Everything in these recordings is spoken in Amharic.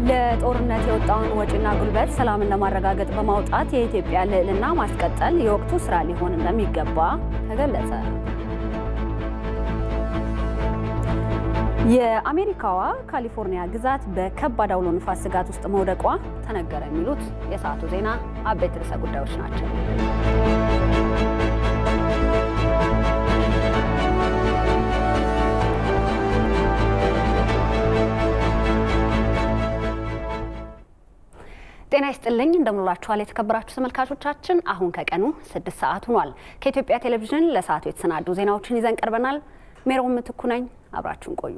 ለጦርነት የወጣውን ወጪና ጉልበት ሰላምን ለማረጋገጥ በማውጣት የኢትዮጵያ ልዕልና ማስቀጠል የወቅቱ ስራ ሊሆን እንደሚገባ ተገለጸ። የአሜሪካዋ ካሊፎርኒያ ግዛት በከባድ አውሎ ንፋስ ስጋት ውስጥ መውደቋ ተነገረ። የሚሉት የሰዓቱ ዜና አበይት ርዕሰ ጉዳዮች ናቸው። ጤና ይስጥልኝ እንደምንላችኋል የተከበራችሁ ተመልካቾቻችን፣ አሁን ከቀኑ ስድስት ሰዓት ሆኗል። ከኢትዮጵያ ቴሌቪዥን ለሰዓቱ የተሰናዱ ዜናዎችን ይዘን ቀርበናል። ሜሮን ምትኩ ነኝ። አብራችሁን ቆዩ።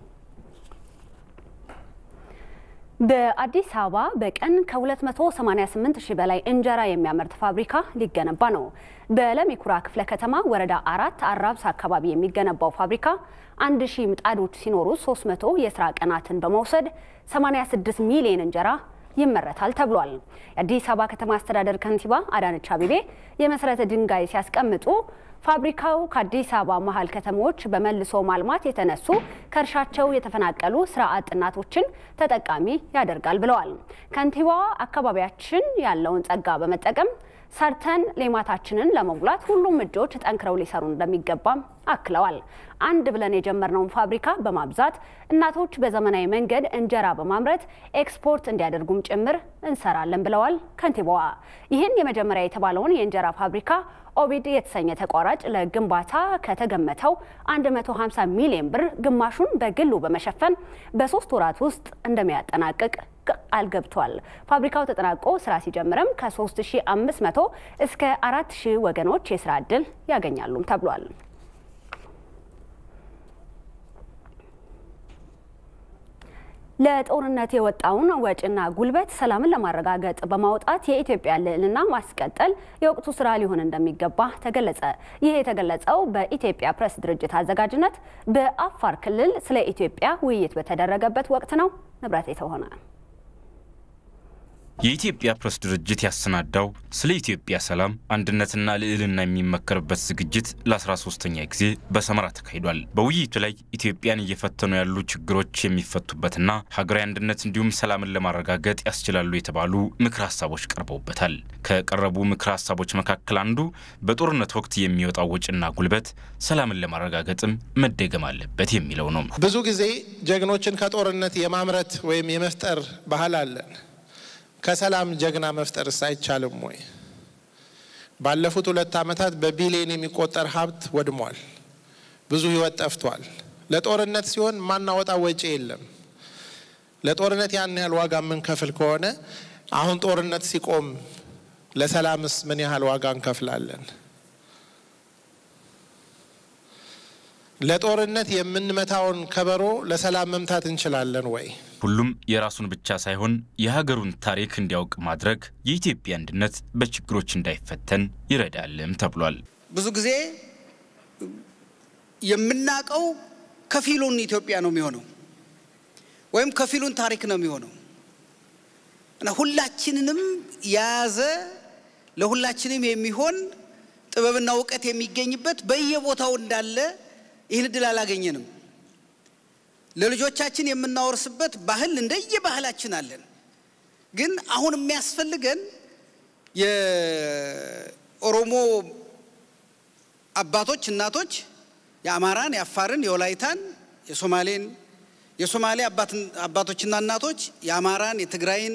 በአዲስ አበባ በቀን ከ288 ሺህ በላይ እንጀራ የሚያመርት ፋብሪካ ሊገነባ ነው። በለሚኩራ ክፍለ ከተማ ወረዳ አራት አራብስ አካባቢ የሚገነባው ፋብሪካ አንድ ሺህ ምጣዶች ሲኖሩ 300 የስራ ቀናትን በመውሰድ 86 ሚሊዮን እንጀራ ይመረታል ተብሏል። የአዲስ አበባ ከተማ አስተዳደር ከንቲባ አዳነች አቤቤ የመሰረተ ድንጋይ ሲያስቀምጡ ፋብሪካው ከአዲስ አበባ መሀል ከተሞች በመልሶ ማልማት የተነሱ ከእርሻቸው የተፈናቀሉ ስራ አጥ እናቶችን ተጠቃሚ ያደርጋል ብለዋል። ከንቲባዋ አካባቢያችን ያለውን ጸጋ በመጠቀም ሰርተን ሌማታችንን ለመሙላት ሁሉም እጆች ጠንክረው ሊሰሩ እንደሚገባም አክለዋል። አንድ ብለን የጀመርነውን ፋብሪካ በማብዛት እናቶች በዘመናዊ መንገድ እንጀራ በማምረት ኤክስፖርት እንዲያደርጉም ጭምር እንሰራለን ብለዋል ከንቲባዋ። ይህን የመጀመሪያ የተባለውን የእንጀራ ፋብሪካ ኦቢድ የተሰኘ ተቋራጭ ለግንባታ ከተገመተው 150 ሚሊዮን ብር ግማሹን በግሉ በመሸፈን በሶስት ወራት ውስጥ እንደሚያጠናቅቅ ቃል ገብቷል። ፋብሪካው ተጠናቆ ስራ ሲጀምርም ከ3500 እስከ 4000 ወገኖች የስራ ዕድል ያገኛሉም ተብሏል። ለጦርነት የወጣውን ወጪና ጉልበት ሰላምን ለማረጋገጥ በማውጣት የኢትዮጵያ ልዕልና ማስቀጠል የወቅቱ ስራ ሊሆን እንደሚገባ ተገለጸ። ይህ የተገለጸው በኢትዮጵያ ፕሬስ ድርጅት አዘጋጅነት በአፋር ክልል ስለ ኢትዮጵያ ውይይት በተደረገበት ወቅት ነው። ንብረት የተሆነ የኢትዮጵያ ፕሬስ ድርጅት ያሰናዳው ስለ ኢትዮጵያ ሰላም አንድነትና ልዕልና የሚመከርበት ዝግጅት ለ13ኛ ጊዜ በሰመራ ተካሂዷል። በውይይቱ ላይ ኢትዮጵያን እየፈተኑ ያሉ ችግሮች የሚፈቱበትና ሀገራዊ አንድነት እንዲሁም ሰላምን ለማረጋገጥ ያስችላሉ የተባሉ ምክር ሀሳቦች ቀርበውበታል። ከቀረቡ ምክር ሀሳቦች መካከል አንዱ በጦርነት ወቅት የሚወጣው ወጪና ጉልበት ሰላምን ለማረጋገጥም መደገም አለበት የሚለው ነው። ብዙ ጊዜ ጀግኖችን ከጦርነት የማምረት ወይም የመፍጠር ባህል አለን። ከሰላም ጀግና መፍጠርስ አይቻልም ወይ? ባለፉት ሁለት ዓመታት በቢሊዮን የሚቆጠር ሀብት ወድሟል። ብዙ ሕይወት ጠፍቷል። ለጦርነት ሲሆን ማናወጣ ወጪ የለም። ለጦርነት ያን ያህል ዋጋ የምንከፍል ከሆነ አሁን ጦርነት ሲቆም ለሰላምስ ምን ያህል ዋጋ እንከፍላለን? ለጦርነት የምንመታውን ከበሮ ለሰላም መምታት እንችላለን ወይ? ሁሉም የራሱን ብቻ ሳይሆን የሀገሩን ታሪክ እንዲያውቅ ማድረግ የኢትዮጵያ አንድነት በችግሮች እንዳይፈተን ይረዳልም ተብሏል። ብዙ ጊዜ የምናውቀው ከፊሉን ኢትዮጵያ ነው የሚሆነው ወይም ከፊሉን ታሪክ ነው የሚሆነው እና ሁላችንንም የያዘ ለሁላችንም የሚሆን ጥበብና እውቀት የሚገኝበት በየቦታው እንዳለ ይህን እድል አላገኘንም። ለልጆቻችን የምናወርስበት ባህል እንደየ ባህላችን አለን። ግን አሁን የሚያስፈልገን የኦሮሞ አባቶች፣ እናቶች የአማራን፣ የአፋርን፣ የወላይታን፣ የሶማሌን የሶማሌ አባቶችና እናቶች የአማራን፣ የትግራይን፣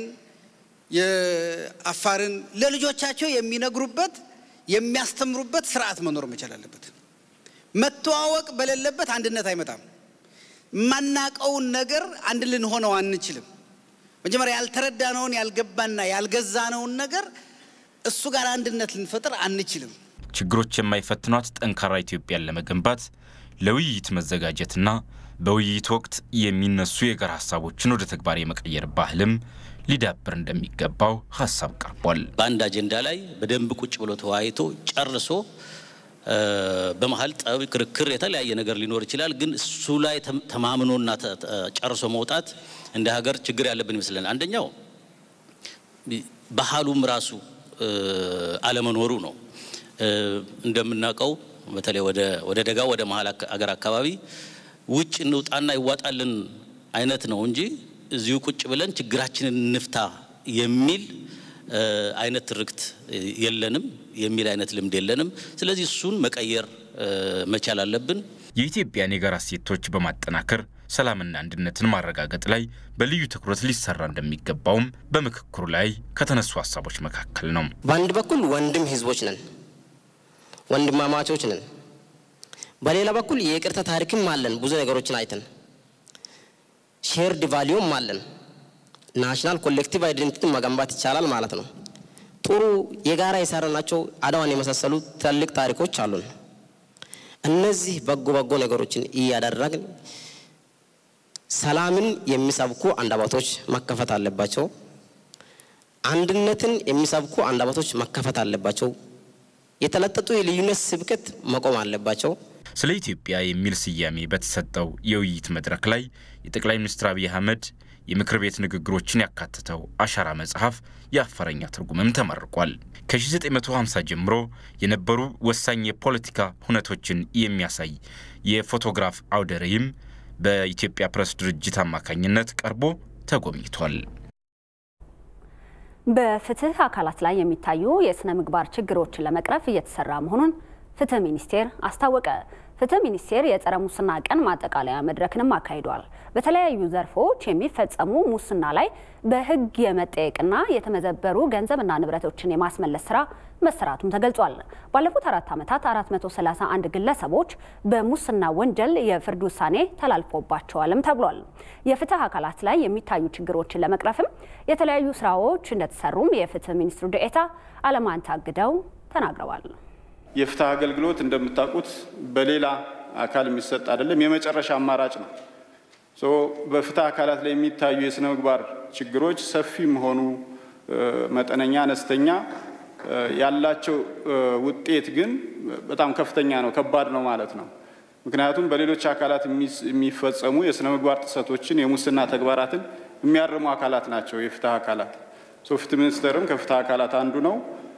የአፋርን ለልጆቻቸው የሚነግሩበት የሚያስተምሩበት ስርዓት መኖር መቻል አለበት። መተዋወቅ በሌለበት አንድነት አይመጣም። የማናቀውን ነገር አንድ ልንሆነው አንችልም። መጀመሪያ ያልተረዳነውን ያልገባና ያልገዛነውን ነገር እሱ ጋር አንድነት ልንፈጥር አንችልም። ችግሮች የማይፈትኗት ጠንካራ ኢትዮጵያን ለመገንባት ለውይይት መዘጋጀትና በውይይት ወቅት የሚነሱ የጋራ ሀሳቦችን ወደ ተግባር የመቀየር ባህልም ሊዳብር እንደሚገባው ሀሳብ ቀርቧል። በአንድ አጀንዳ ላይ በደንብ ቁጭ ብሎ ተወያይቶ ጨርሶ በመሀል ጠብ፣ ክርክር፣ የተለያየ ነገር ሊኖር ይችላል። ግን እሱ ላይ ተማምኖና ጨርሶ መውጣት እንደ ሀገር ችግር ያለብን ይመስለን። አንደኛው ባህሉም ራሱ አለመኖሩ ነው። እንደምናውቀው በተለይ ወደ ደጋው ወደ መሀል አገር አካባቢ ውጭ እንውጣና ይዋጣልን አይነት ነው እንጂ እዚሁ ቁጭ ብለን ችግራችንን እንፍታ የሚል አይነት ትርክት የለንም፣ የሚል አይነት ልምድ የለንም። ስለዚህ እሱን መቀየር መቻል አለብን። የኢትዮጵያን የጋራ እሴቶች በማጠናከር ሰላምና አንድነትን ማረጋገጥ ላይ በልዩ ትኩረት ሊሰራ እንደሚገባውም በምክክሩ ላይ ከተነሱ ሀሳቦች መካከል ነው። በአንድ በኩል ወንድም ህዝቦች ነን፣ ወንድማማቾች ነን። በሌላ በኩል የይቅርታ ታሪክም አለን። ብዙ ነገሮችን አይተን ሼርድ ቫሊዩም አለን። ናሽናል ኮሌክቲቭ አይደንቲቲ መገንባት ይቻላል ማለት ነው። ጥሩ የጋራ የሰራናቸው አድዋን የመሳሰሉ ትልቅ ታሪኮች አሉን። እነዚህ በጎ በጎ ነገሮችን እያደረግን ሰላምን የሚሰብኩ አንደበቶች መከፈት አለባቸው። አንድነትን የሚሰብኩ አንደበቶች መከፈት አለባቸው። የተለጠጡ የልዩነት ስብከት መቆም አለባቸው። ስለ ኢትዮጵያ የሚል ስያሜ በተሰጠው የውይይት መድረክ ላይ የጠቅላይ ሚኒስትር አብይ አህመድ የምክር ቤት ንግግሮችን ያካተተው አሻራ መጽሐፍ የአፋረኛ ትርጉምም ተመርቋል። ከ1950 ጀምሮ የነበሩ ወሳኝ የፖለቲካ ሁነቶችን የሚያሳይ የፎቶግራፍ አውደ ርዕይም በኢትዮጵያ ፕሬስ ድርጅት አማካኝነት ቀርቦ ተጎብኝቷል። በፍትህ አካላት ላይ የሚታዩ የስነ ምግባር ችግሮችን ለመቅረፍ እየተሰራ መሆኑን ፍትህ ሚኒስቴር አስታወቀ። ፍትህ ሚኒስቴር የጸረ ሙስና ቀን ማጠቃለያ መድረክንም አካሂዷል። በተለያዩ ዘርፎች የሚፈጸሙ ሙስና ላይ በህግ የመጠየቅና የተመዘበሩ ገንዘብና ንብረቶችን የማስመለስ ስራ መሰራቱም ተገልጿል። ባለፉት አራት ዓመታት 431 ግለሰቦች በሙስና ወንጀል የፍርድ ውሳኔ ተላልፎባቸዋልም ተብሏል። የፍትህ አካላት ላይ የሚታዩ ችግሮችን ለመቅረፍም የተለያዩ ስራዎች እንደተሰሩም የፍትህ ሚኒስትሩ ዴኤታ አለማንታ አግደው ተናግረዋል። የፍትህ አገልግሎት እንደምታውቁት በሌላ አካል የሚሰጥ አይደለም፣ የመጨረሻ አማራጭ ነው። በፍትህ አካላት ላይ የሚታዩ የስነ ምግባር ችግሮች ሰፊም ሆኑ መጠነኛ፣ አነስተኛ ያላቸው ውጤት ግን በጣም ከፍተኛ ነው፣ ከባድ ነው ማለት ነው። ምክንያቱም በሌሎች አካላት የሚፈጸሙ የስነ ምግባር ጥሰቶችን፣ የሙስና ተግባራትን የሚያርሙ አካላት ናቸው የፍትህ አካላት። ፍትህ ሚኒስቴርም ከፍትህ አካላት አንዱ ነው።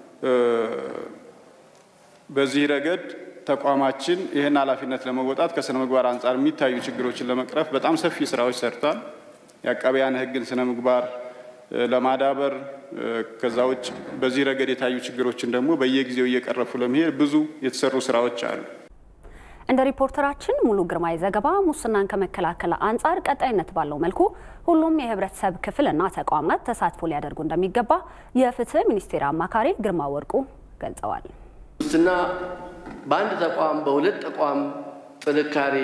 በዚህ ረገድ ተቋማችን ይህን ኃላፊነት ለመወጣት ከስነ ምግባር አንጻር የሚታዩ ችግሮችን ለመቅረፍ በጣም ሰፊ ስራዎች ሰርቷል። የአቃቢያን ሕግን ስነ ምግባር ለማዳበር ከዛ ውጭ በዚህ ረገድ የታዩ ችግሮችን ደግሞ በየጊዜው እየቀረፉ ለመሄድ ብዙ የተሰሩ ስራዎች አሉ። እንደ ሪፖርተራችን ሙሉ ግርማይ ዘገባ ሙስናን ከመከላከል አንጻር ቀጣይነት ባለው መልኩ ሁሉም የህብረተሰብ ክፍልና ተቋማት ተሳትፎ ሊያደርጉ እንደሚገባ የፍትህ ሚኒስቴር አማካሪ ግርማ ወርቁ ገልጸዋል። ሙስና በአንድ ተቋም በሁለት ተቋም ጥንካሬ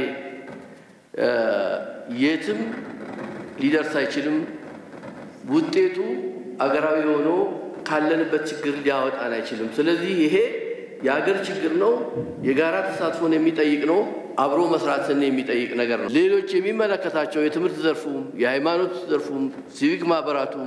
የትም ሊደርስ አይችልም። ውጤቱ አገራዊ ሆኖ ካለንበት ችግር ሊያወጣን አይችልም። ስለዚህ ይሄ የአገር ችግር ነው። የጋራ ተሳትፎን የሚጠይቅ ነው። አብሮ መስራትን የሚጠይቅ ነገር ነው። ሌሎች የሚመለከታቸው የትምህርት ዘርፉም፣ የሃይማኖት ዘርፉም፣ ሲቪክ ማህበራቱም፣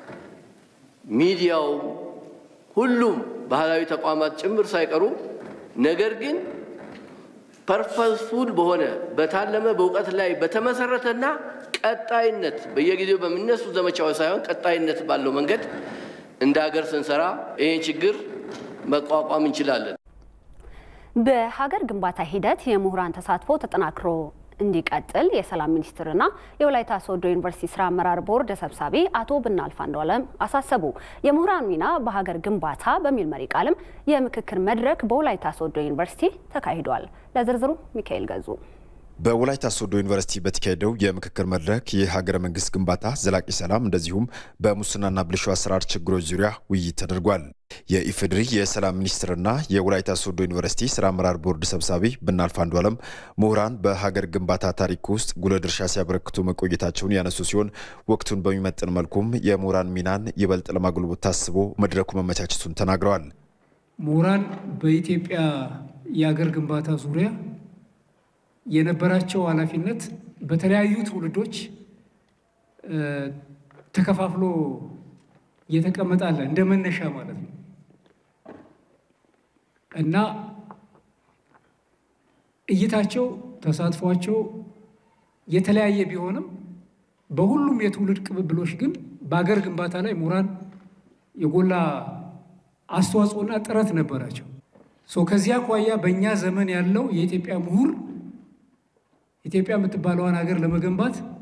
ሚዲያውም ሁሉም ባህላዊ ተቋማት ጭምር ሳይቀሩ ነገር ግን ፐርፐስፉል በሆነ በታለመ በእውቀት ላይ በተመሰረተና ቀጣይነት በየጊዜው በሚነሱ ዘመቻዎች ሳይሆን ቀጣይነት ባለው መንገድ እንደ ሀገር ስንሰራ ይህን ችግር መቋቋም እንችላለን። በሀገር ግንባታ ሂደት የምሁራን ተሳትፎ ተጠናክሮ እንዲቀጥል የሰላም ሚኒስትርና የወላይታ ሶዶ ዩኒቨርሲቲ ስራ አመራር ቦርድ ሰብሳቢ አቶ ብናልፍ አንዱዓለም አሳሰቡ። የምሁራን ሚና በሀገር ግንባታ በሚል መሪ ቃልም የምክክር መድረክ በወላይታ ሶዶ ዩኒቨርሲቲ ተካሂዷል። ለዝርዝሩ ሚካኤል ገዙ በወላይታ ሶዶ ዩኒቨርሲቲ በተካሄደው የምክክር መድረክ የሀገረ መንግስት ግንባታ፣ ዘላቂ ሰላም እንደዚሁም በሙስናና ብልሹ አሰራር ችግሮች ዙሪያ ውይይት ተደርጓል። የኢፌዴሪ የሰላም ሚኒስትርና የወላይታ ሶዶ ዩኒቨርሲቲ ስራ አመራር ቦርድ ሰብሳቢ ብናልፍ አንዱዓለም ምሁራን በሀገር ግንባታ ታሪክ ውስጥ ጉልህ ድርሻ ሲያበረክቱ መቆየታቸውን ያነሱ ሲሆን ወቅቱን በሚመጥን መልኩም የምሁራን ሚናን ይበልጥ ለማጎልበት ታስቦ መድረኩ መመቻቸቱን ተናግረዋል። ምሁራን በኢትዮጵያ የሀገር ግንባታ ዙሪያ የነበራቸው ኃላፊነት በተለያዩ ትውልዶች ተከፋፍሎ እየተቀመጣለ እንደ መነሻ ማለት ነው እና እይታቸው፣ ተሳትፏቸው የተለያየ ቢሆንም በሁሉም የትውልድ ቅብብሎች ግን በሀገር ግንባታ ላይ ምሁራን የጎላ አስተዋጽኦና ጥረት ነበራቸው። ከዚያ አኳያ በእኛ ዘመን ያለው የኢትዮጵያ ምሁር ኢትዮጵያ የምትባለዋን ሀገር ለመገንባት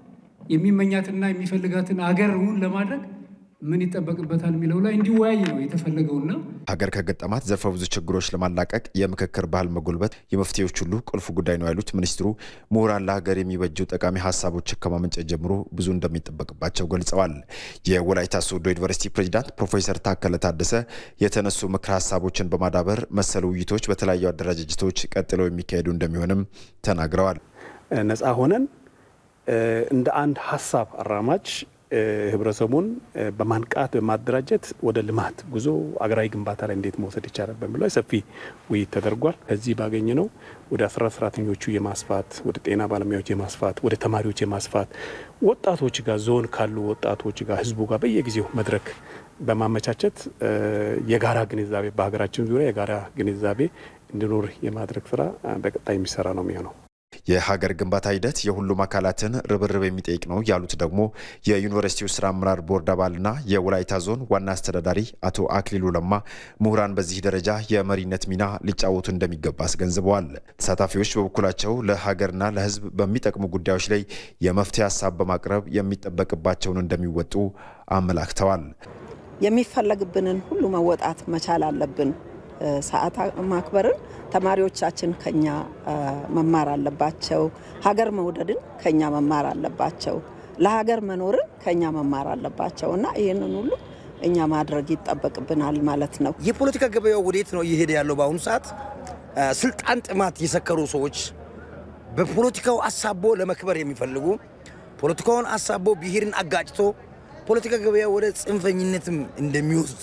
የሚመኛትና የሚፈልጋትን አገሩን ለማድረግ ምን ይጠበቅበታል የሚለው ላይ እንዲወያይ ነው የተፈለገውና ሀገር ከገጠማት ዘርፈ ብዙ ችግሮች ለማላቀቅ የምክክር ባህል መጎልበት የመፍትሄዎች ሁሉ ቁልፍ ጉዳይ ነው ያሉት ሚኒስትሩ ምሁራን ለሀገር የሚበጁ ጠቃሚ ሀሳቦችን ከማመንጨት ጀምሮ ብዙ እንደሚጠበቅባቸው ገልጸዋል። የወላይታ ሶዶ ዩኒቨርሲቲ ፕሬዚዳንት ፕሮፌሰር ታከለ ታደሰ የተነሱ ምክረ ሀሳቦችን በማዳበር መሰል ውይይቶች በተለያዩ አደረጃጀቶች ቀጥለው የሚካሄዱ እንደሚሆንም ተናግረዋል። ነፃ ሆነን እንደ አንድ ሀሳብ አራማጅ ህብረተሰቡን በማንቃት በማደራጀት ወደ ልማት ጉዞ አገራዊ ግንባታ ላይ እንዴት መውሰድ ይቻላል በሚለው ሰፊ ውይይት ተደርጓል። ከዚህ ባገኘ ነው ወደ አስራ ሰራተኞቹ የማስፋት ወደ ጤና ባለሙያዎች የማስፋት ወደ ተማሪዎች የማስፋት ወጣቶች ጋር ዞን ካሉ ወጣቶች ጋር ህዝቡ ጋር በየጊዜው መድረክ በማመቻቸት የጋራ ግንዛቤ በሀገራችን ዙሪያ የጋራ ግንዛቤ እንዲኖር የማድረግ ስራ በቀጣይ የሚሰራ ነው የሚሆነው። የሀገር ግንባታ ሂደት የሁሉም አካላትን ርብርብ የሚጠይቅ ነው ያሉት ደግሞ የዩኒቨርሲቲው ስራ አመራር ቦርድ አባልና የወላይታ ዞን ዋና አስተዳዳሪ አቶ አክሊሉ ለማ ምሁራን በዚህ ደረጃ የመሪነት ሚና ሊጫወቱ እንደሚገባ አስገንዝበዋል። ተሳታፊዎች በበኩላቸው ለሀገርና ለሕዝብ በሚጠቅሙ ጉዳዮች ላይ የመፍትሄ ሀሳብ በማቅረብ የሚጠበቅባቸውን እንደሚወጡ አመላክተዋል። የሚፈለግብንን ሁሉ መወጣት መቻል አለብን። ሰዓት ማክበርን ተማሪዎቻችን ከኛ መማር አለባቸው። ሀገር መውደድን ከኛ መማር አለባቸው። ለሀገር መኖርን ከኛ መማር አለባቸው እና ይህንን ሁሉ እኛ ማድረግ ይጠበቅብናል ማለት ነው። የፖለቲካ ገበያው ወዴት ነው እየሄደ ያለው? በአሁኑ ሰዓት ስልጣን ጥማት የሰከሩ ሰዎች በፖለቲካው አሳቦ ለመክበር የሚፈልጉ ፖለቲካውን አሳቦ ብሔርን አጋጭቶ ፖለቲካ ገበያ ወደ ጽንፈኝነትም እንደሚወስድ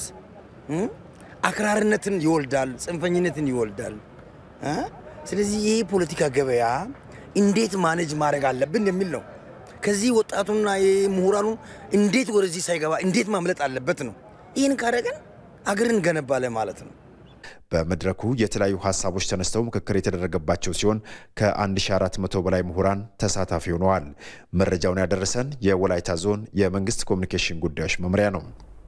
አክራርነትን ይወልዳል፣ ጽንፈኝነትን ይወልዳል። ስለዚህ ይህ ፖለቲካ ገበያ እንዴት ማኔጅ ማድረግ አለብን የሚል ነው። ከዚህ ወጣቱና ምሁራኑ እንዴት ወደዚህ ሳይገባ እንዴት ማምለጥ አለበት ነው። ይህን ካደረገን አገርን ገነባለ ማለት ነው። በመድረኩ የተለያዩ ሀሳቦች ተነስተው ምክክር የተደረገባቸው ሲሆን ከ1400 በላይ ምሁራን ተሳታፊ ሆነዋል። መረጃውን ያደረሰን የወላይታ ዞን የመንግስት ኮሚኒኬሽን ጉዳዮች መምሪያ ነው።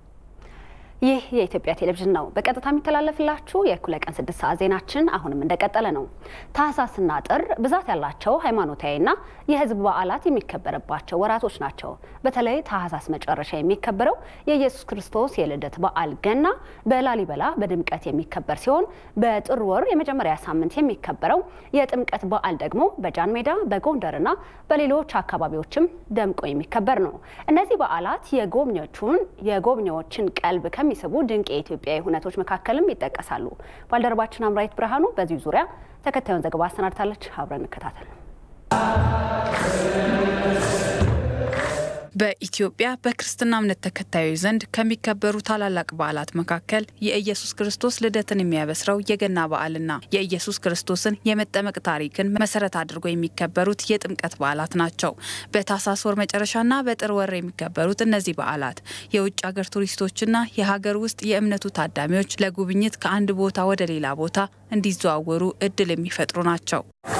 ይህ የኢትዮጵያ ቴሌቪዥን ነው። በቀጥታ የሚተላለፍላችሁ የእኩለ ቀን ስድስት ሰዓት ዜናችን አሁንም እንደቀጠለ ነው። ታህሳስና ጥር ብዛት ያላቸው ሃይማኖታዊና የሕዝብ በዓላት የሚከበርባቸው ወራቶች ናቸው። በተለይ ታህሳስ መጨረሻ የሚከበረው የኢየሱስ ክርስቶስ የልደት በዓል ገና በላሊበላ በድምቀት የሚከበር ሲሆን በጥር ወር የመጀመሪያ ሳምንት የሚከበረው የጥምቀት በዓል ደግሞ በጃን ሜዳ በጎንደርና በሌሎች አካባቢዎችም ደምቆ የሚከበር ነው። እነዚህ በዓላት የጎብኚዎቹን የጎብኚዎችን ቀልብ ከሚስቡ ድንቅ የኢትዮጵያዊ ሁነቶች መካከልም ይጠቀሳሉ። ባልደረባችን አምራይት ብርሃኑ በዚሁ ዙሪያ ተከታዩን ዘገባ አሰናድታለች። አብረን እንከታተል። በኢትዮጵያ በክርስትና እምነት ተከታዮች ዘንድ ከሚከበሩ ታላላቅ በዓላት መካከል የኢየሱስ ክርስቶስ ልደትን የሚያበስረው የገና በዓልና የኢየሱስ ክርስቶስን የመጠመቅ ታሪክን መሰረት አድርጎ የሚከበሩት የጥምቀት በዓላት ናቸው። በታህሳስ ወር መጨረሻና በጥር ወር የሚከበሩት እነዚህ በዓላት የውጭ ሀገር ቱሪስቶችና የሀገር ውስጥ የእምነቱ ታዳሚዎች ለጉብኝት ከአንድ ቦታ ወደ ሌላ ቦታ እንዲዘዋወሩ እድል የሚፈጥሩ ናቸው።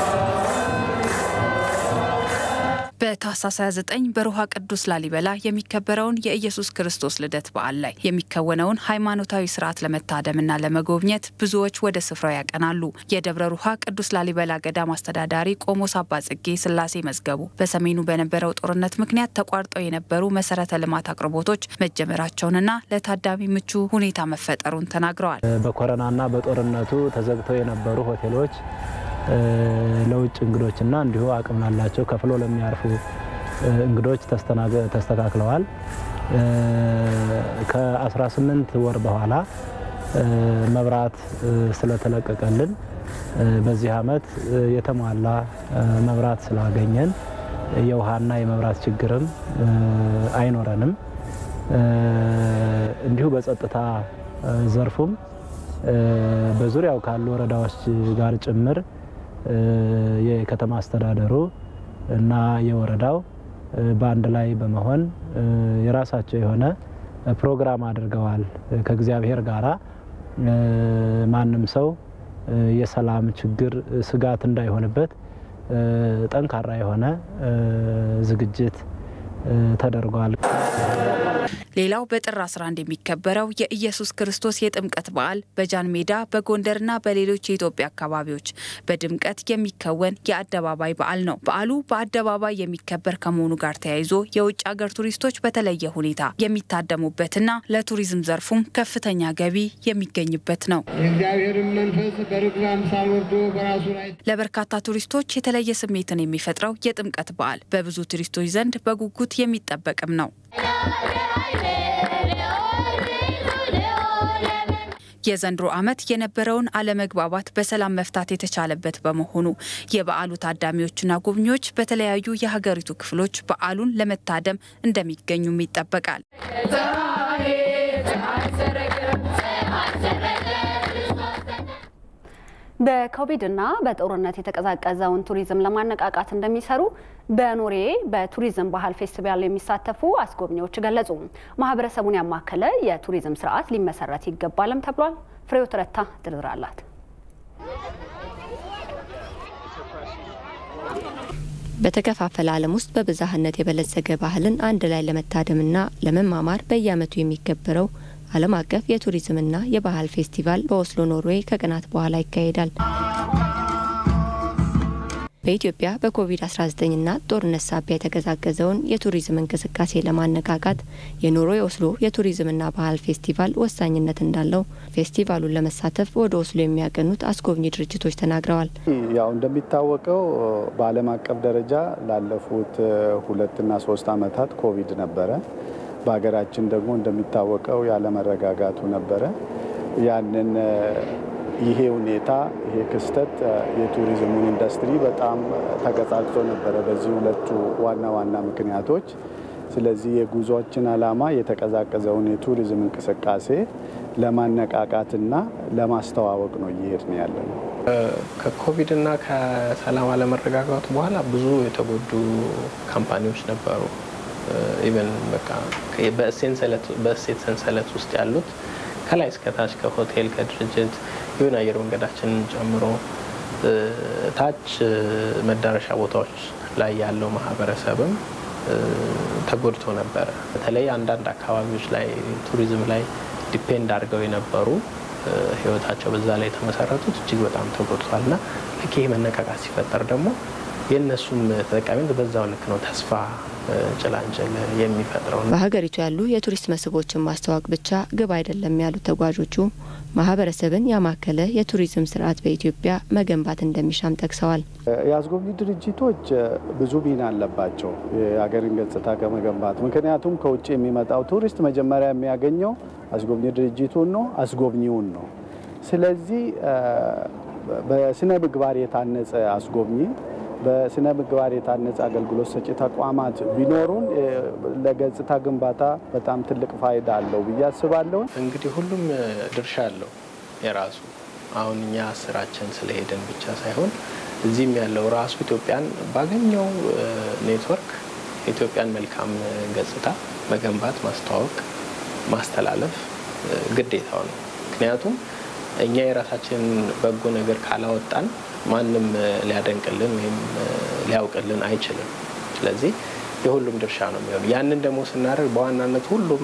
በታህሳስ 29 በሮሃ ቅዱስ ላሊበላ የሚከበረውን የኢየሱስ ክርስቶስ ልደት በዓል ላይ የሚከወነውን ሃይማኖታዊ ስርዓት ለመታደምና ለመጎብኘት ብዙዎች ወደ ስፍራው ያቀናሉ። የደብረ ሩሃ ቅዱስ ላሊበላ ገዳም አስተዳዳሪ ቆሞስ አባ ጽጌ ስላሴ መዝገቡ በሰሜኑ በነበረው ጦርነት ምክንያት ተቋርጠው የነበሩ መሰረተ ልማት አቅርቦቶች መጀመራቸውንና ለታዳሚ ምቹ ሁኔታ መፈጠሩን ተናግረዋል። በኮረናና በጦርነቱ ተዘግተው የነበሩ ሆቴሎች ለውጭ እንግዶችና እንዲሁ አቅም ላላቸው ከፍሎ ለሚያርፉ እንግዶች ተስተካክለዋል። ከ18 ወር በኋላ መብራት ስለተለቀቀልን በዚህ ዓመት የተሟላ መብራት ስላገኘን የውሃና የመብራት ችግርም አይኖረንም። እንዲሁ በጸጥታ ዘርፉም በዙሪያው ካሉ ወረዳዎች ጋር ጭምር የከተማ አስተዳደሩ እና የወረዳው በአንድ ላይ በመሆን የራሳቸው የሆነ ፕሮግራም አድርገዋል። ከእግዚአብሔር ጋራ ማንም ሰው የሰላም ችግር ስጋት እንዳይሆንበት ጠንካራ የሆነ ዝግጅት ተደርጓል። ሌላው በጥር 11 የሚከበረው የኢየሱስ ክርስቶስ የጥምቀት በዓል በጃን ሜዳ በጎንደርና በሌሎች የኢትዮጵያ አካባቢዎች በድምቀት የሚከወን የአደባባይ በዓል ነው። በዓሉ በአደባባይ የሚከበር ከመሆኑ ጋር ተያይዞ የውጭ ሀገር ቱሪስቶች በተለየ ሁኔታ የሚታደሙበትና ለቱሪዝም ዘርፉም ከፍተኛ ገቢ የሚገኝበት ነው። የእግዚአብሔርን መንፈስ በርግብ አምሳል ወርዶ በራሱ ላይ ለበርካታ ቱሪስቶች የተለየ ስሜትን የሚፈጥረው የጥምቀት በዓል በብዙ ቱሪስቶች ዘንድ በጉጉት የሚጠበቅም ነው። የዘንድሮ ዓመት የነበረውን አለመግባባት በሰላም መፍታት የተቻለበት በመሆኑ የበዓሉ ታዳሚዎችና ጎብኚዎች በተለያዩ የሀገሪቱ ክፍሎች በዓሉን ለመታደም እንደሚገኙም ይጠበቃል። በኮቪድና በጦርነት የተቀዛቀዘውን ቱሪዝም ለማነቃቃት እንደሚሰሩ በኖሬ በቱሪዝም ባህል ፌስቲቫል የሚሳተፉ አስጎብኚዎች ገለጹ። ማህበረሰቡን ያማከለ የቱሪዝም ስርዓት ሊመሰረት ይገባልም ተብሏል። ፍሬው ትረታ ዝርዝር አላት። በተከፋፈለ ዓለም ውስጥ በብዝሃነት የበለጸገ ባህልን አንድ ላይ ለመታደምና ለመማማር በየዓመቱ የሚከበረው ዓለም አቀፍ የቱሪዝምና የባህል ፌስቲቫል በኦስሎ ኖርዌይ ከቀናት በኋላ ይካሄዳል። በኢትዮጵያ በኮቪድ-19ና ጦርነት ሳቢያ የተቀዛቀዘውን የቱሪዝም እንቅስቃሴ ለማነቃቃት የኖርዌይ ኦስሎ የቱሪዝምና ባህል ፌስቲቫል ወሳኝነት እንዳለው ፌስቲቫሉን ለመሳተፍ ወደ ኦስሎ የሚያቀኑት አስጎብኚ ድርጅቶች ተናግረዋል። ያው እንደሚታወቀው በዓለም አቀፍ ደረጃ ላለፉት ሁለትና ሶስት ዓመታት ኮቪድ ነበረ። በሀገራችን ደግሞ እንደሚታወቀው ያለመረጋጋቱ ነበረ። ያንን ይሄ ሁኔታ ይሄ ክስተት የቱሪዝሙን ኢንዱስትሪ በጣም ተቀዛቅዞ ነበረ በዚህ ሁለቱ ዋና ዋና ምክንያቶች። ስለዚህ የጉዞችን ዓላማ የተቀዛቀዘውን የቱሪዝም እንቅስቃሴ ለማነቃቃትና ለማስተዋወቅ ነው እየሄድን ያለ ነው። ከኮቪድና ከሰላም አለመረጋጋቱ በኋላ ብዙ የተጎዱ ካምፓኒዎች ነበሩ። ኢቨን በቃ በእሴት ሰንሰለት ውስጥ ያሉት ከላይ እስከታች ከሆቴል ከድርጅት ይሁን አየር መንገዳችንን ጨምሮ ታች መዳረሻ ቦታዎች ላይ ያለው ማህበረሰብም ተጎድቶ ነበረ። በተለይ አንዳንድ አካባቢዎች ላይ ቱሪዝም ላይ ዲፔንድ አድርገው የነበሩ ህይወታቸው በዛ ላይ የተመሰረቱት እጅግ በጣም ተጎድቷል እና ልክ ይሄ መነቃቃት ሲፈጠር ደግሞ የእነሱም ተጠቃሚነት በዛው ልክ ነው ተስፋ ጭላንጭል የሚፈጥረው። በሀገሪቱ ያሉ የቱሪስት መስህቦችን ማስተዋወቅ ብቻ ግብ አይደለም ያሉት ተጓዦቹ ማህበረሰብን ያማከለ የቱሪዝም ስርዓት በኢትዮጵያ መገንባት እንደሚሻም ጠቅሰዋል። የአስጎብኚ ድርጅቶች ብዙ ሚና አለባቸው የሀገርን ገጽታ ከመገንባት። ምክንያቱም ከውጭ የሚመጣው ቱሪስት መጀመሪያ የሚያገኘው አስጎብኚ ድርጅቱን ነው፣ አስጎብኚውን ነው። ስለዚህ በስነ ምግባር የታነጸ አስጎብኚ በስነ ምግባር የታነጸ አገልግሎት ሰጪ ተቋማት ቢኖሩን ለገጽታ ግንባታ በጣም ትልቅ ፋይዳ አለው ብዬ አስባለሁ። እንግዲህ ሁሉም ድርሻ አለው የራሱ። አሁን እኛ ስራችን ስለሄደን ብቻ ሳይሆን እዚህም ያለው ራሱ ኢትዮጵያን ባገኘው ኔትወርክ የኢትዮጵያን መልካም ገጽታ መገንባት፣ ማስተዋወቅ፣ ማስተላለፍ ግዴታው ነው። ምክንያቱም እኛ የራሳችንን በጎ ነገር ካላወጣን ማንም ሊያደንቅልን ወይም ሊያውቅልን አይችልም። ስለዚህ የሁሉም ድርሻ ነው የሚሆነው። ያንን ደግሞ ስናደርግ በዋናነት ሁሉም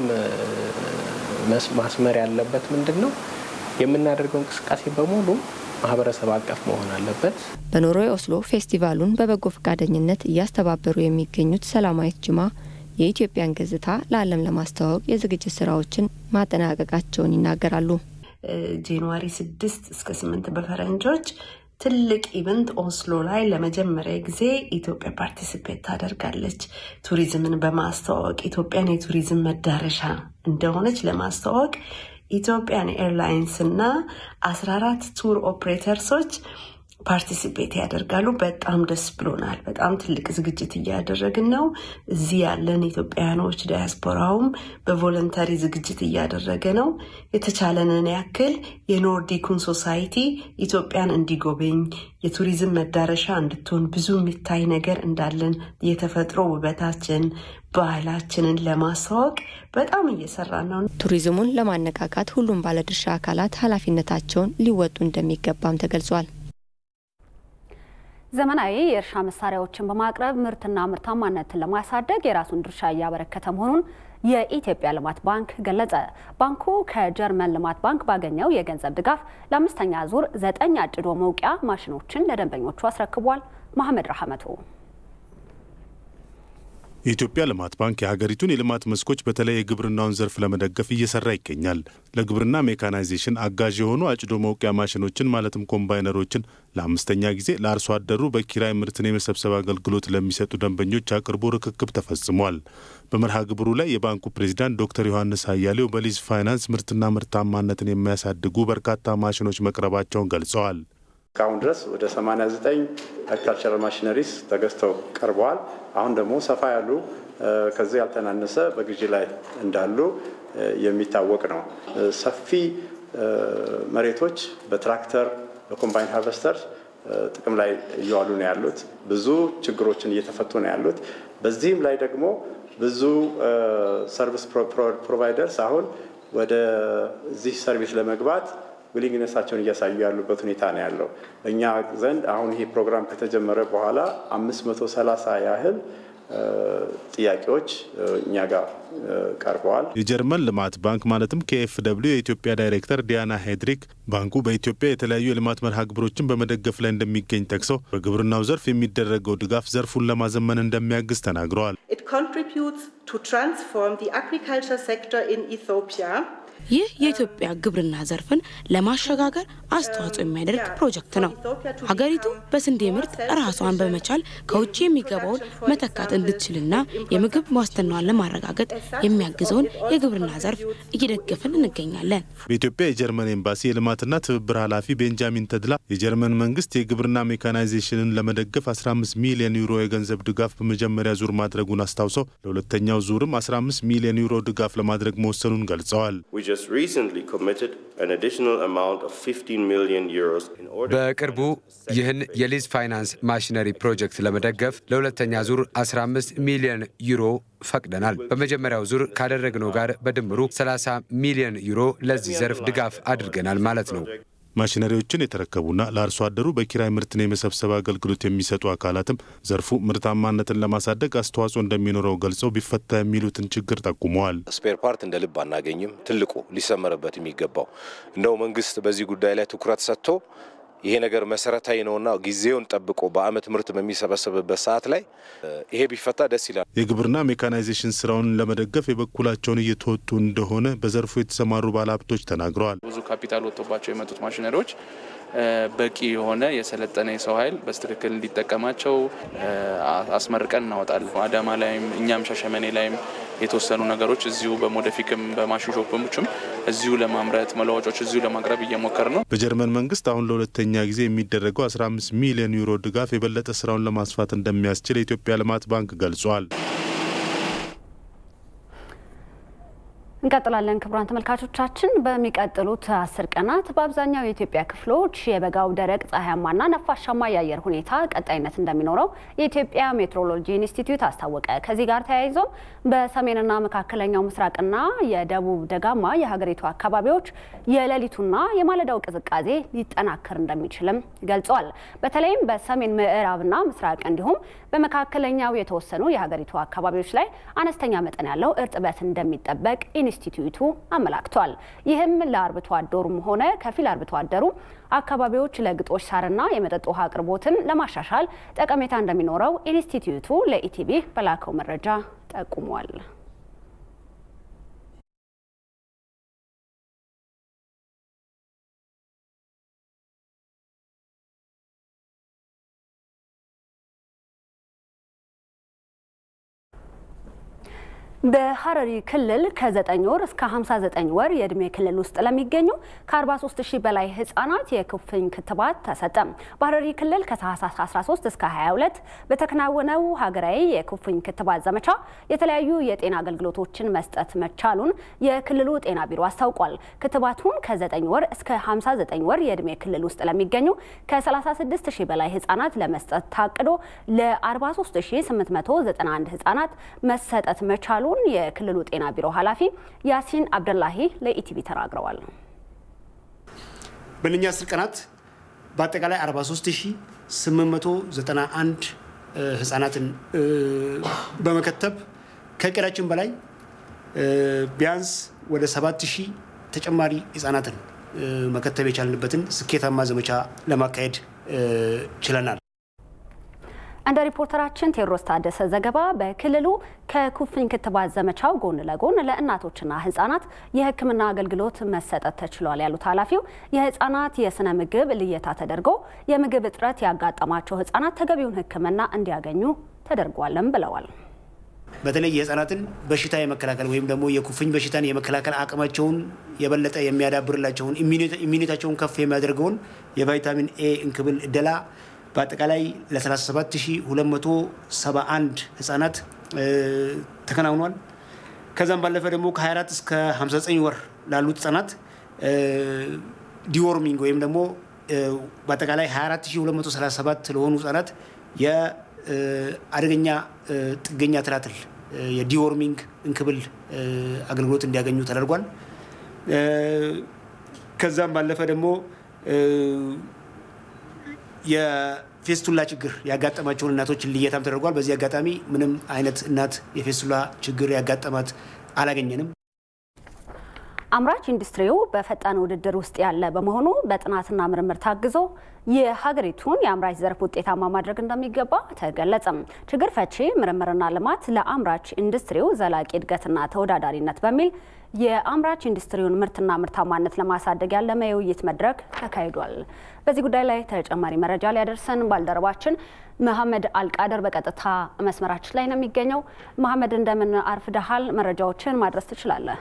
ማስመር ያለበት ምንድን ነው የምናደርገው እንቅስቃሴ በሙሉ ማህበረሰብ አቀፍ መሆን አለበት። በኖርዌይ ኦስሎ ፌስቲቫሉን በበጎ ፈቃደኝነት እያስተባበሩ የሚገኙት ሰላማዊት ጅማ የኢትዮጵያን ገጽታ ለዓለም ለማስተዋወቅ የዝግጅት ስራዎችን ማጠናቀቃቸውን ይናገራሉ። ጃንዋሪ ስድስት እስከ ስምንት በፈረንጆች ትልቅ ኢቨንት ኦስሎ ላይ ለመጀመሪያ ጊዜ ኢትዮጵያ ፓርቲሲፔት ታደርጋለች። ቱሪዝምን በማስተዋወቅ ኢትዮጵያን የቱሪዝም መዳረሻ እንደሆነች ለማስተዋወቅ ኢትዮጵያን ኤርላይንስ እና 14 ቱር ኦፕሬተርሶች ፓርቲሲፔት ያደርጋሉ። በጣም ደስ ብሎናል። በጣም ትልቅ ዝግጅት እያደረግን ነው። እዚህ ያለን ኢትዮጵያውያኖች ዲያስፖራውም በቮለንተሪ ዝግጅት እያደረገ ነው። የተቻለንን ያክል የኖርዲኩን ሶሳይቲ ኢትዮጵያን እንዲጎበኝ የቱሪዝም መዳረሻ እንድትሆን ብዙ የሚታይ ነገር እንዳለን የተፈጥሮ ውበታችን ባህላችንን ለማስተዋወቅ በጣም እየሰራን ነው። ቱሪዝሙን ለማነቃቃት ሁሉም ባለድርሻ አካላት ኃላፊነታቸውን ሊወጡ እንደሚገባም ተገልጿል። ዘመናዊ የእርሻ መሳሪያዎችን በማቅረብ ምርትና ምርታማነትን ለማሳደግ የራሱን ድርሻ እያበረከተ መሆኑን የኢትዮጵያ ልማት ባንክ ገለጸ። ባንኩ ከጀርመን ልማት ባንክ ባገኘው የገንዘብ ድጋፍ ለአምስተኛ ዙር ዘጠኝ አጭዶ መውቂያ ማሽኖችን ለደንበኞቹ አስረክቧል። መሐመድ ረሐመቱ የኢትዮጵያ ልማት ባንክ የሀገሪቱን የልማት መስኮች በተለይ የግብርናውን ዘርፍ ለመደገፍ እየሰራ ይገኛል። ለግብርና ሜካናይዜሽን አጋዥ የሆኑ አጭዶ መውቂያ ማሽኖችን ማለትም ኮምባይነሮችን ለአምስተኛ ጊዜ ለአርሶ አደሩ በኪራይ ምርትን የመሰብሰብ አገልግሎት ለሚሰጡ ደንበኞች አቅርቦ ርክክብ ተፈጽሟል። በመርሃ ግብሩ ላይ የባንኩ ፕሬዚዳንት ዶክተር ዮሐንስ አያሌው በሊዝ ፋይናንስ ምርትና ምርታማነትን የሚያሳድጉ በርካታ ማሽኖች መቅረባቸውን ገልጸዋል። እስካሁን ድረስ ወደ 89 አግሪካልቸራል ማሽነሪስ ተገዝተው ቀርበዋል። አሁን ደግሞ ሰፋ ያሉ ከዚህ ያልተናነሰ በግዢ ላይ እንዳሉ የሚታወቅ ነው። ሰፊ መሬቶች በትራክተር በኮምባይን ሃርቨስተር ጥቅም ላይ እየዋሉ ነው ያሉት። ብዙ ችግሮችን እየተፈቱ ነው ያሉት። በዚህም ላይ ደግሞ ብዙ ሰርቪስ ፕሮቫይደርስ አሁን ወደዚህ ሰርቪስ ለመግባት ዊሊንግነሳቸውን እያሳዩ ያሉበት ሁኔታ ነው ያለው። በእኛ ዘንድ አሁን ይሄ ፕሮግራም ከተጀመረ በኋላ 530 ያህል ጥያቄዎች እኛ ጋር ቀርበዋል። የጀርመን ልማት ባንክ ማለትም ኬኤፍ ደብሊው የኢትዮጵያ ዳይሬክተር ዲያና ሄድሪክ ባንኩ በኢትዮጵያ የተለያዩ የልማት መርሃ ግብሮችን በመደገፍ ላይ እንደሚገኝ ጠቅሰው በግብርናው ዘርፍ የሚደረገው ድጋፍ ዘርፉን ለማዘመን እንደሚያግዝ ተናግረዋል። ይህ የኢትዮጵያ ግብርና ዘርፍን ለማሸጋገር አስተዋጽኦ የሚያደርግ ፕሮጀክት ነው። ሀገሪቱ በስንዴ ምርት ራሷን በመቻል ከውጭ የሚገባውን መተካት እንድትችልና የምግብ ዋስትናዋን ለማረጋገጥ የሚያግዘውን የግብርና ዘርፍ እየደገፍን እንገኛለን። በኢትዮጵያ የጀርመን ኤምባሲ የልማትና ትብብር ኃላፊ ቤንጃሚን ተድላ የጀርመን መንግስት የግብርና ሜካናይዜሽንን ለመደገፍ 15 ሚሊዮን ዩሮ የገንዘብ ድጋፍ በመጀመሪያ ዙር ማድረጉን አስታውሰው ለሁለተኛው ዙርም 15 ሚሊዮን ዩሮ ድጋፍ ለማድረግ መወሰኑን ገልጸዋል። በቅርቡ ይህን የሊዝ ፋይናንስ ማሽነሪ ፕሮጀክት ለመደገፍ ለሁለተኛ ዙር 15 ሚሊዮን ዩሮ ፈቅደናል። በመጀመሪያው ዙር ካደረግነው ጋር በድምሩ 30 ሚሊዮን ዩሮ ለዚህ ዘርፍ ድጋፍ አድርገናል ማለት ነው። ማሽነሪዎችን የተረከቡና ለአርሶ አደሩ በኪራይ ምርትን የመሰብሰብ አገልግሎት የሚሰጡ አካላትም ዘርፉ ምርታማነትን ለማሳደግ አስተዋጽኦ እንደሚኖረው ገልጸው ቢፈታ የሚሉትን ችግር ጠቁመዋል። ስፔር ፓርት እንደ ልብ አናገኝም። ትልቁ ሊሰመርበት የሚገባው እንደው መንግስት በዚህ ጉዳይ ላይ ትኩረት ሰጥቶ ይሄ ነገር መሰረታዊ ነውና ጊዜውን ጠብቆ በአመት ምርት በሚሰበሰብበት ሰዓት ላይ ይሄ ቢፈታ ደስ ይላል። የግብርና ሜካናይዜሽን ስራውን ለመደገፍ የበኩላቸውን እየተወጡ እንደሆነ በዘርፉ የተሰማሩ ባለሀብቶች ተናግረዋል። ብዙ ካፒታል ወጥቶባቸው የመጡት ማሽነሪዎች በቂ የሆነ የሰለጠነ የሰው ኃይል በስትክክል እንዲጠቀማቸው አስመርቀን እናወጣለን። አዳማ ላይም እኛም ሻሸመኔ ላይም የተወሰኑ ነገሮች እዚሁ በሞደፊክም በማሽን ሾፖችም እዚሁ ለማምረት መለዋጮች እዚሁ ለማቅረብ እየሞከር ነው። በጀርመን መንግስት አሁን ለሁለተኛ ጊዜ የሚደረገው 15 ሚሊዮን ዩሮ ድጋፍ የበለጠ ስራውን ለማስፋት እንደሚያስችል የኢትዮጵያ ልማት ባንክ ገልጿል። እንቀጥላለን። ክቡራን ተመልካቾቻችን በሚቀጥሉት አስር ቀናት በአብዛኛው የኢትዮጵያ ክፍሎች የበጋው ደረቅ ፀሐያማና ነፋሻማ የአየር ሁኔታ ቀጣይነት እንደሚኖረው የኢትዮጵያ ሜትሮሎጂ ኢንስቲትዩት አስታወቀ። ከዚህ ጋር ተያይዞ በሰሜንና መካከለኛው ምስራቅና የደቡብ ደጋማ የሀገሪቱ አካባቢዎች የሌሊቱና የማለዳው ቅዝቃዜ ሊጠናከር እንደሚችልም ገልጿል። በተለይም በሰሜን ምዕራብና ምስራቅ እንዲሁም በመካከለኛው የተወሰኑ የሀገሪቱ አካባቢዎች ላይ አነስተኛ መጠን ያለው እርጥበት እንደሚጠበቅ ኢንስቲትዩቱ አመላክቷል። ይህም ለአርብቶ አደሩም ሆነ ከፊል አርብቶ አደሩ አካባቢዎች ለግጦሽ ሳርና የመጠጥ ውሃ አቅርቦትን ለማሻሻል ጠቀሜታ እንደሚኖረው ኢንስቲትዩቱ ለኢቲቪ በላከው መረጃ ጠቁሟል። በሐረሪ ክልል ከ9 ወር እስከ 59 ወር የእድሜ ክልል ውስጥ ለሚገኙ ከ43 ሺህ በላይ ህጻናት የኩፍኝ ክትባት ተሰጠ። በሐረሪ ክልል ከታህሳስ 13 እስከ 22 በተከናወነው ሀገራዊ የኩፍኝ ክትባት ዘመቻ የተለያዩ የጤና አገልግሎቶችን መስጠት መቻሉን የክልሉ ጤና ቢሮ አስታውቋል። ክትባቱን ከ9 ወር እስከ 59 ወር የእድሜ ክልል ውስጥ ለሚገኙ ከ36 ሺህ በላይ ህጻናት ለመስጠት ታቅዶ ለ43891 ህጻናት መሰጠት መቻሉ መሆኑን የክልሉ ጤና ቢሮ ኃላፊ ያሲን አብደላሂ ለኢቲቪ ተናግረዋል። በእነኛ አስር ቀናት በአጠቃላይ 43891 ህጻናትን በመከተብ ከእቅዳችን በላይ ቢያንስ ወደ ሰባት ሺህ ተጨማሪ ህጻናትን መከተብ የቻልንበትን ስኬታማ ዘመቻ ለማካሄድ ችለናል። እንደ ሪፖርተራችን ቴዎድሮስ ታደሰ ዘገባ በክልሉ ከኩፍኝ ክትባት ዘመቻው ጎን ለጎን ለእናቶችና ህጻናት የሕክምና አገልግሎት መሰጠት ተችሏል ያሉት ኃላፊው የህጻናት የስነ ምግብ ልየታ ተደርጎ የምግብ እጥረት ያጋጠማቸው ህጻናት ተገቢውን ሕክምና እንዲያገኙ ተደርጓልም ብለዋል። በተለይ የህጻናትን በሽታ የመከላከል ወይም ደግሞ የኩፍኝ በሽታን የመከላከል አቅማቸውን የበለጠ የሚያዳብርላቸውን ኢሚኒታቸውን ከፍ የሚያደርገውን የቫይታሚን ኤ እንክብል እደላ በአጠቃላይ ለ37271 ህጻናት ተከናውኗል። ከዛም ባለፈ ደግሞ ከ24 እስከ 59 ወር ላሉት ህጻናት ዲዎርሚንግ ወይም ደግሞ በአጠቃላይ 24237 ለሆኑ ህጻናት የአደገኛ ጥገኛ ትላትል የዲዎርሚንግ እንክብል አገልግሎት እንዲያገኙ ተደርጓል። ከዛም ባለፈ ደግሞ የፌስቱላ ችግር ያጋጠማቸውን እናቶችን ልየታም ተደርጓል። በዚህ አጋጣሚ ምንም አይነት እናት የፌስቱላ ችግር ያጋጠማት አላገኘንም። አምራች ኢንዱስትሪው በፈጣን ውድድር ውስጥ ያለ በመሆኑ በጥናትና ምርምር ታግዞ የሀገሪቱን የአምራች ዘርፍ ውጤታማ ማድረግ እንደሚገባ ተገለጸም። ችግር ፈቺ ምርምርና ልማት ለአምራች ኢንዱስትሪው ዘላቂ እድገትና ተወዳዳሪነት በሚል የአምራች ኢንዱስትሪውን ምርትና ምርታማነት ለማሳደግ ያለመ የውይይት መድረክ ተካሂዷል። በዚህ ጉዳይ ላይ ተጨማሪ መረጃ ሊያደርሰን ባልደረባችን መሐመድ አልቃደር በቀጥታ መስመራችን ላይ ነው የሚገኘው። መሐመድ እንደምን አርፍደሃል? መረጃዎችን ማድረስ ትችላለህ?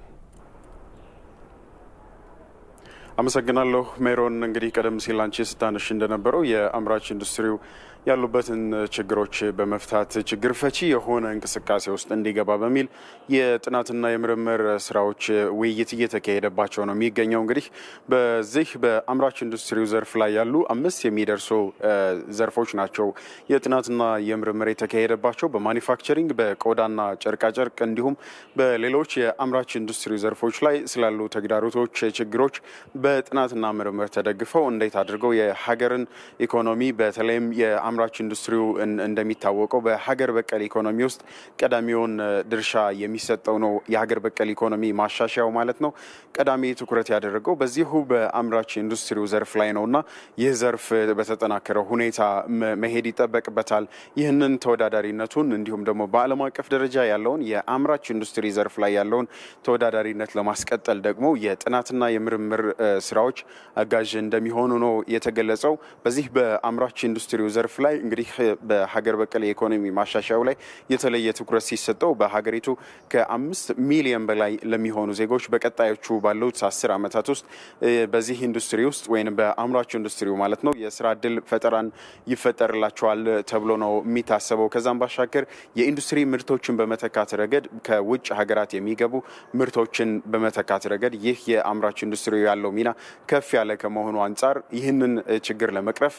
አመሰግናለሁ ሜሮን። እንግዲህ ቀደም ሲል አንቺ ስታነሽ እንደነበረው የአምራች ኢንዱስትሪው ያሉበትን ችግሮች በመፍታት ችግር ፈቺ የሆነ እንቅስቃሴ ውስጥ እንዲገባ በሚል የጥናትና የምርምር ስራዎች ውይይት እየተካሄደባቸው ነው የሚገኘው። እንግዲህ በዚህ በአምራች ኢንዱስትሪው ዘርፍ ላይ ያሉ አምስት የሚደርሱ ዘርፎች ናቸው የጥናትና የምርምር የተካሄደባቸው በማኒፋክቸሪንግ፣ በቆዳና ጨርቃጨርቅ እንዲሁም በሌሎች የአምራች ኢንዱስትሪ ዘርፎች ላይ ስላሉ ተግዳሮቶች፣ ችግሮች በጥናትና ምርምር ተደግፈው እንዴት አድርገው የሀገርን ኢኮኖሚ በተለይም የአምራች ኢንዱስትሪው እንደሚታወቀው በሀገር በቀል ኢኮኖሚ ውስጥ ቀዳሚውን ድርሻ የሚሰጠው ነው። የሀገር በቀል ኢኮኖሚ ማሻሻያው ማለት ነው። ቀዳሚ ትኩረት ያደረገው በዚሁ በአምራች ኢንዱስትሪው ዘርፍ ላይ ነው እና ይህ ዘርፍ በተጠናከረ ሁኔታ መሄድ ይጠበቅበታል። ይህንን ተወዳዳሪነቱን እንዲሁም ደግሞ በዓለም አቀፍ ደረጃ ያለውን የአምራች ኢንዱስትሪ ዘርፍ ላይ ያለውን ተወዳዳሪነት ለማስቀጠል ደግሞ የጥናትና የምርምር ስራዎች አጋዥ እንደሚሆኑ ነው የተገለጸው። በዚህ በአምራች ኢንዱስትሪው ዘርፍ ላይ እንግዲህ በሀገር በቀል የኢኮኖሚ ማሻሻያው ላይ የተለየ ትኩረት ሲሰጠው በሀገሪቱ ከአምስት ሚሊዮን በላይ ለሚሆኑ ዜጎች በቀጣዮቹ ባሉት አስር ዓመታት ውስጥ በዚህ ኢንዱስትሪ ውስጥ ወይም በአምራች ኢንዱስትሪው ማለት ነው የስራ እድል ፈጠራን ይፈጠርላቸዋል ተብሎ ነው የሚታሰበው። ከዛም ባሻገር የኢንዱስትሪ ምርቶችን በመተካት ረገድ ከውጭ ሀገራት የሚገቡ ምርቶችን በመተካት ረገድ ይህ የአምራች ኢንዱስትሪ ያለው ሚና ከፍ ያለ ከመሆኑ አንጻር ይህንን ችግር ለመቅረፍ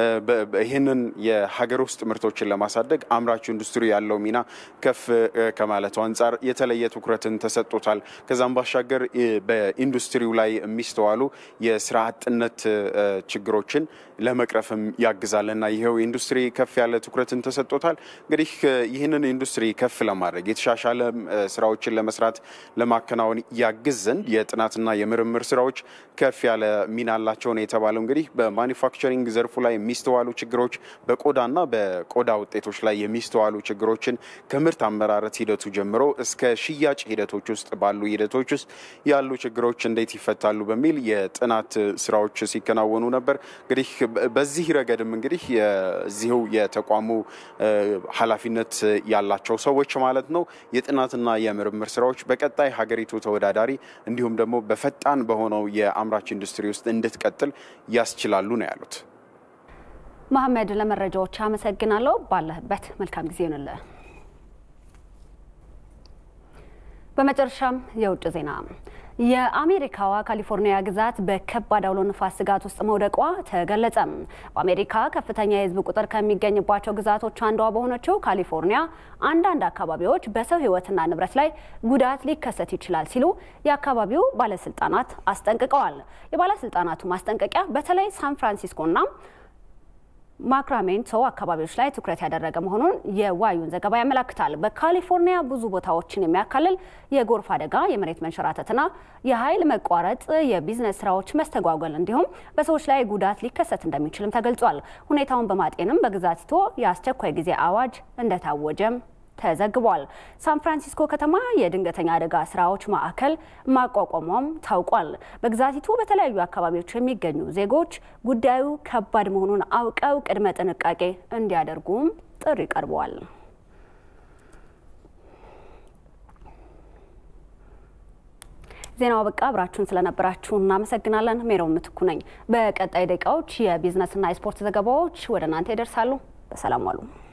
ይህንን የሀገር ውስጥ ምርቶችን ለማሳደግ አምራች ኢንዱስትሪ ያለው ሚና ከፍ ከማለቱ አንጻር የተለየ ትኩረትን ተሰጥቶታል። ከዛም ባሻገር በኢንዱስትሪው ላይ የሚስተዋሉ የስራ አጥነት ችግሮችን ለመቅረፍም ያግዛል እና ይኸው ኢንዱስትሪ ከፍ ያለ ትኩረትን ተሰጥቶታል። እንግዲህ ይህንን ኢንዱስትሪ ከፍ ለማድረግ የተሻሻለ ስራዎችን ለመስራት ለማከናወን ያግዝ ዘንድ የጥናትና የምርምር ስራዎች ከፍ ያለ ሚና አላቸው ነው የተባለው። እንግዲህ በማኒፋክቸሪንግ ዘርፉ ላይ የሚስተዋሉ ችግሮች፣ በቆዳና በቆዳ ውጤቶች ላይ የሚስተዋሉ ችግሮችን ከምርት አመራረት ሂደቱ ጀምሮ እስከ ሽያጭ ሂደቶች ውስጥ ባሉ ሂደቶች ውስጥ ያሉ ችግሮች እንዴት ይፈታሉ በሚል የጥናት ስራዎች ሲከናወኑ ነበር። እንግዲህ በዚህ ረገድም እንግዲህ የዚሁ የተቋሙ ኃላፊነት ያላቸው ሰዎች ማለት ነው የጥናትና የምርምር ስራዎች በቀጣይ ሀገሪቱ ተወዳዳሪ እንዲሁም ደግሞ በፈጣን በሆነው የአምራች ኢንዱስትሪ ውስጥ እንድትቀጥል ያስችላሉ ነው ያሉት። መሐመድ ለመረጃዎች አመሰግናለሁ። ባለህበት መልካም ጊዜ ይሆንልህ። በመጨረሻም የውጭ ዜና የአሜሪካዋ ካሊፎርኒያ ግዛት በከባድ አውሎ ንፋስ ስጋት ውስጥ መውደቋ ተገለጸ። በአሜሪካ ከፍተኛ የሕዝብ ቁጥር ከሚገኝባቸው ግዛቶች አንዷ በሆነችው ካሊፎርኒያ አንዳንድ አካባቢዎች በሰው ሕይወትና ንብረት ላይ ጉዳት ሊከሰት ይችላል ሲሉ የአካባቢው ባለስልጣናት አስጠንቅቀዋል። የባለስልጣናቱ ማስጠንቀቂያ በተለይ ሳን ፍራንሲስኮና ማክራሜንቶ አካባቢዎች ላይ ትኩረት ያደረገ መሆኑን የዋዩን ዘገባ ያመላክታል። በካሊፎርኒያ ብዙ ቦታዎችን የሚያካልል የጎርፍ አደጋ፣ የመሬት መንሸራተትና የኃይል መቋረጥ የቢዝነስ ስራዎች መስተጓጎል እንዲሁም በሰዎች ላይ ጉዳት ሊከሰት እንደሚችልም ተገልጿል። ሁኔታውን በማጤንም በግዛቲቱ የአስቸኳይ ጊዜ አዋጅ እንደታወጀም ተዘግቧል። ሳን ፍራንሲስኮ ከተማ የድንገተኛ አደጋ ስራዎች ማዕከል ማቋቋሟም ታውቋል። በግዛቲቱ በተለያዩ አካባቢዎች የሚገኙ ዜጎች ጉዳዩ ከባድ መሆኑን አውቀው ቅድመ ጥንቃቄ እንዲያደርጉም ጥሪ ቀርበዋል። ዜናው በቃ አብራችሁን ስለነበራችሁ እናመሰግናለን። ሜሮን ምትኩ ነኝ። በቀጣይ ደቂቃዎች የቢዝነስና የስፖርት ዘገባዎች ወደ እናንተ ይደርሳሉ። በሰላም ዋሉ።